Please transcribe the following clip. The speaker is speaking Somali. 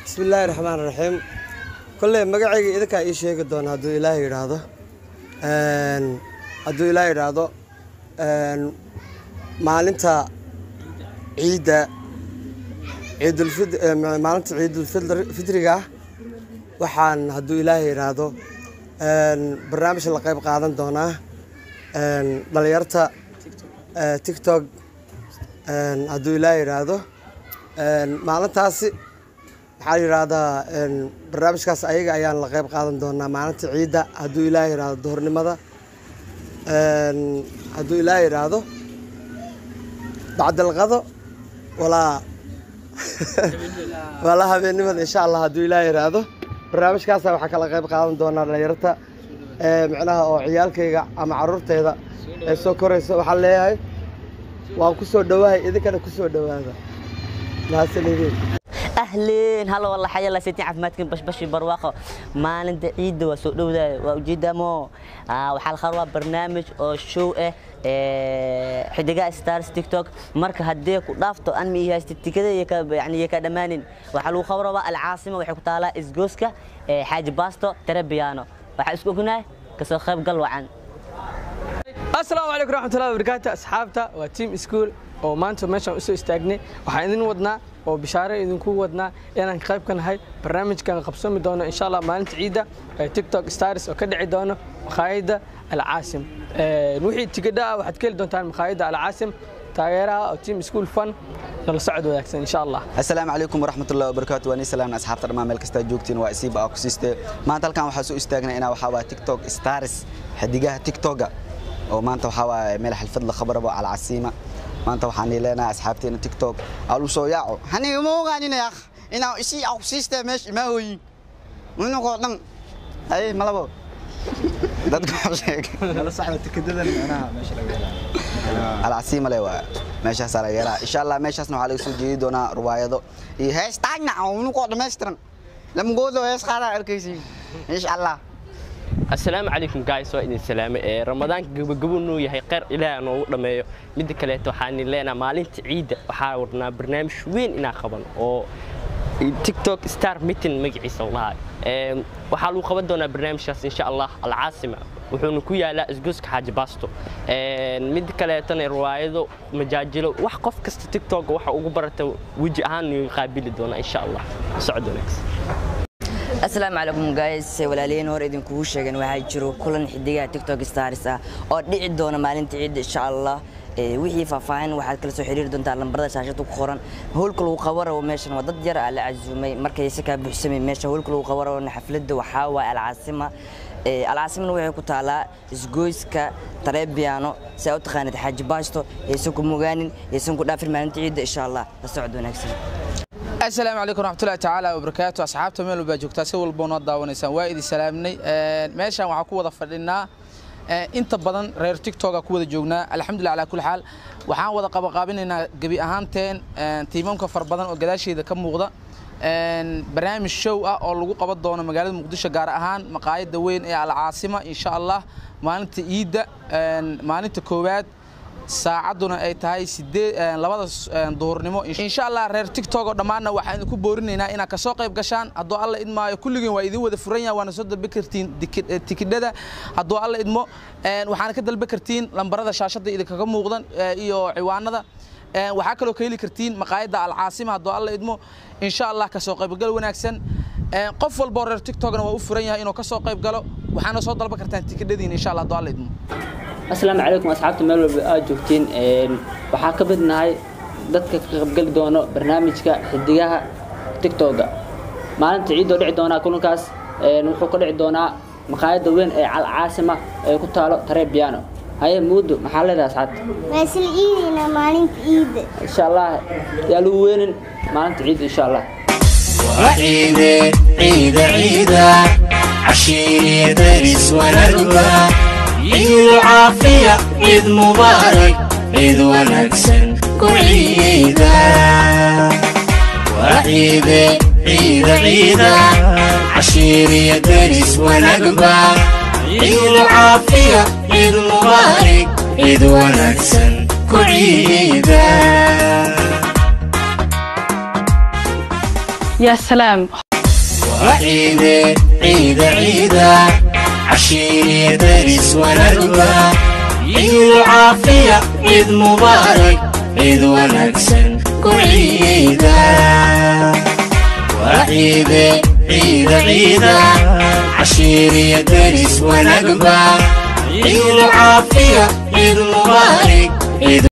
bismillaahi raxmaan raxiim kolley magacayga idinkaa ii sheegi doona hadduu ilaahay yidhaahdo Een, hadduu ilaahay yidhaahdo een, maalinta ciidda ciidulfid ee, ma- maalinta ciidulfitriga ah waxaan hadduu ilaahay yidhaahdo een, barnaamij la qayb qaadan doonaa een, dhalinyarta ee, tiktok een, hadduu ilaahay yidhaahdo een, maalintaasi waxaa la yidhaahdaa een, barnaamijkaas ayaga ayaan la qayb qaadan doonaa maalinta ciidda hadduu ilaahay yidhaahdo duhurnimada Een, hadduu ilaahay yidhaahdo bacdalqado walaa walaa habeennimada insha allah hadduu ilaahay yidhaahdo barnaamijkaasa waxaa kala qayb qaadan doonaa dhalinyarta ee, micnaha oo ciyaalkayga ama caruurtayda ee soo koraysa waxaan leeyahay waan ku soo dhowahay idinkana ku soo dhowaada mahadsanidin أهلين هلا والله حيا الله سيتي عف ماتكن بش بش برواقة ما لنت عيد وسوق دودا وجيدا مو آه وحال خروة برنامج أو شو إيه إيه حدقة ستارز تيك توك مركز هديك ضافته أن مي هاي كذا يكا يعني يكا دمانين وحلو خبرة العاصمة وحكو تالا إزجوسكا إيه حاج باستو تربيانو وحاسكو هنا كسو خيب قلوا عن asalaamu calaykum raxmatullahi wabarakaatu asxaabta waa tiam iskuul oo maanta meeshaan usoo istaagnay waxaan idin wadnaa oo bishaare idinku wadnaa inaan qayb ka nahay barnaamijkan qabsami doono insha allah maalinta ciidda ee tiktok stars oo ka dhici doono makhaayadda alcaasim Een, wixii tigidha ah waxaad ka heli doontaan makhaayadda alcaasim taageeraha oo tiam iskuul fan nala socod wanaagsan insha allah asalaamu calaykum waraxmatullahi wabarakaatu waan salaamna asxaabta dhammaan meel kastaa joogtiin waa isiiba aa ku siistee maanta halkan waxaa soo istaagnay inaa waxaa waa tiktok stars xidigaha tiktoga oo maanta waxaa waa meel xalfad la khabarabo alcasiima maanta waxaan leenahay asxaabteena tiktok alu soo yaaco haniga ma ogaanin akh inaa isii aa ku siistee meesha imaa hooyin minagoo dhan ay malabo dadka sheeg alcasiima le waa meeshaasaa laga helaa insha allah meeshaasna waxaa laga soo jeedi doonaa ruwaayado iyo heestaagna unugoo dhammaystiran lamagoodo hees qaadaa arkaysiin insha allah asalaamu calaykum guys waa idin salaame ee ramadaanka gabagabo nuu yahay kheyr ilaaha noogu dhammeeyo midda kaleeto waxaan leenaha maalinta ciidda waxaa wadnaa barnaamij weyn inaa qaban oo tiktok star meeting magaciisa lahaa waxaa lagu qaban doonaa barnaamijkaas insha allah alcaasima wuxuuna ku yaalaa isgoyska xaaji baasto midda kaleetana riwaayado majaajilo wax qof kasta tiktok waxa ugu barata weji ahaan nuu qaabili doonaa insha allah socod wanaagsan asalaamu calaykum guys walaalihiin hore idinkugu sheegan waxaa jiro kulan xidigaha tiktok stars ah oo dhici doona maalinta ciidda insha allah Ee, wixii faahfaahin waxaad kala soo xiriiri doontaa lambarada shaashada ku qoran howlka lagu qabarabo meeshan waa dad yar aa la casuumay markayse kaa buuxsamay meesha howlka lagu qabarabo xafladda waxaa waaye alcaasima Ee, alcaasimana waxay ku taalaa isgoyska tareebiyaano si aa u taqaanid xaaji baasto yaysan ku mogaanin yaysan ku dhaafin maalinta ciidda insha allah la socod wanaagsan asalaamu calaykum raxmatullahi tacaala wabarakaatu asxaabta meel walbaa joogtaa si walba noo daawanaysaan waa idin salaamnay meeshaan waxaan ku wada fadhinaa inta badan reer tiktoka ku wada joognaa alxamdulillah calaa kulli xaal waxaan wada qabaqaabinaynaa gebi ahaanteen tiimamka far badan oo gadaasheeda ka muuqda barnaamij show ah oo lagu qaban doono magaalada muqdisho gaar ahaan maqaayadda weyn ee alcaasima insha allah maalinta iidda maalinta koowaad saacadduna ay tahay sideed labada duhurnimo insha allah reer tiktok oo dhammaanna waxaan idinku boorinaynaa inaad kasoo qayb gashaan hadduu alla idmaayo kulligeen waa idin wada furan yahay waana soo dalbi kartiin tikidhada hadduu alla idmo waxaana ka dalbi kartiin lambarada shaashadda idinkaga muuqdan iyo ciwaanada waxaa kaloo ka heli kartiin maqaayadda alcaasima hadduu alla idmo insha allah kasoo qaybgal wanaagsan qof walba oo reer tiktokna waa u furan yahay inuu kasoo qayb galo waxaana soo dalban kartaan tikidhadiina insha allah hadduu alla idmo asalaamu calaykum asxaabta meel walba aad joogtiin waxaa ka mid nahay dadka ka qaybgeli doono barnaamijka xidigaha tiktoga maalinta ciidoo dhici doonaa kulankaas wuxuu ka dhici doonaa maqaayadda weyn ee calcaasima ee ku taalo tareebiyaano haye muudo maxaa leedahay asxaabta waa isla iidayna maalinta iidda insha allah yaa lagu weynin maalinta ciidda insha allah وعيد عيد عيد عشيري درس ونرضى عيد العافية عيد مبارك عيد ونكسن كعيدا وعيد عيد عيد عشيري درس ونقبى عيد العافية عيد مبارك عيد ونكسن كعيدا يا سلام وعيدة عيدة عيدة عشيري درس ونربى عيد العافية عيد مبارك عيد ونكسن كعيدة وعيدة عيدة عيدة عشيري درس ونقبة عيد العافية عيد مبارك عيد